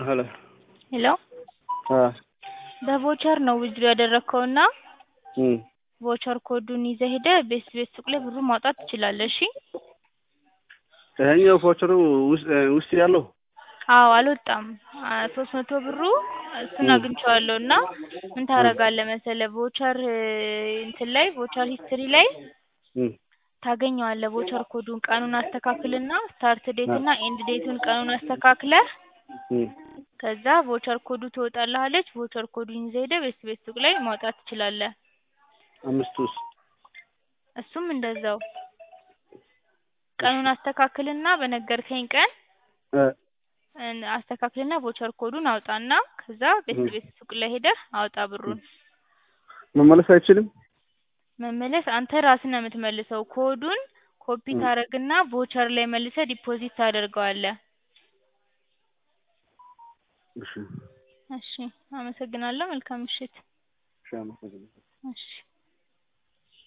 ሄሎ ሄሎ አ በቮቸር ነው ዊዝድሮ ያደረግከው እና እም ቮቸር ኮዱን ይዘህ ሄደህ ቤት ቤት ሱቅ ላይ ብሩን ማውጣት ትችላለህ። እሺ ይሄኛው ቮቸሩ ውስጥ ውስጥ ያለው አዎ አልወጣም። ሶስት መቶ ብሩ እሱን እም አግኝቼዋለሁ እና ምን ታደርጋለህ መሰለህ ቮቸር እንትን ላይ ቮቸር ሂስትሪ ላይ እም ታገኘዋለህ ቮቸር ኮዱን ቀኑን አስተካክልና ስታርት ዴት አ እና ኤንድ ዴቱን ቀኑን አስተካክለህ እም ከዛ ቮቸር ኮዱ ትወጣልሃለች። ቮቸር ኮዱን ይዘህ ሄደህ ቤት ቤት ሱቅ ላይ ማውጣት ትችላለህ። አምስቱስ እሱም እንደዛው ቀኑን አስተካክልና በነገርከኝ ቀን እ እን አስተካክልና ቮቸር ኮዱን አውጣና ከዛ ቤት እም ቤት ሱቅ ላይ ሄደህ አውጣ ብሩን። መመለስ አይችልም? መመለስ አንተ ራስህ ነው የምትመልሰው። ኮዱን ኮፒ እም ታደርግና ቮቸር ላይ መልሰህ ዲፖዚት ታደርገዋለህ። እሺ እሺ አመሰግናለሁ። መልካም ምሽት። እሺ አመሰግናለሁ። እሺ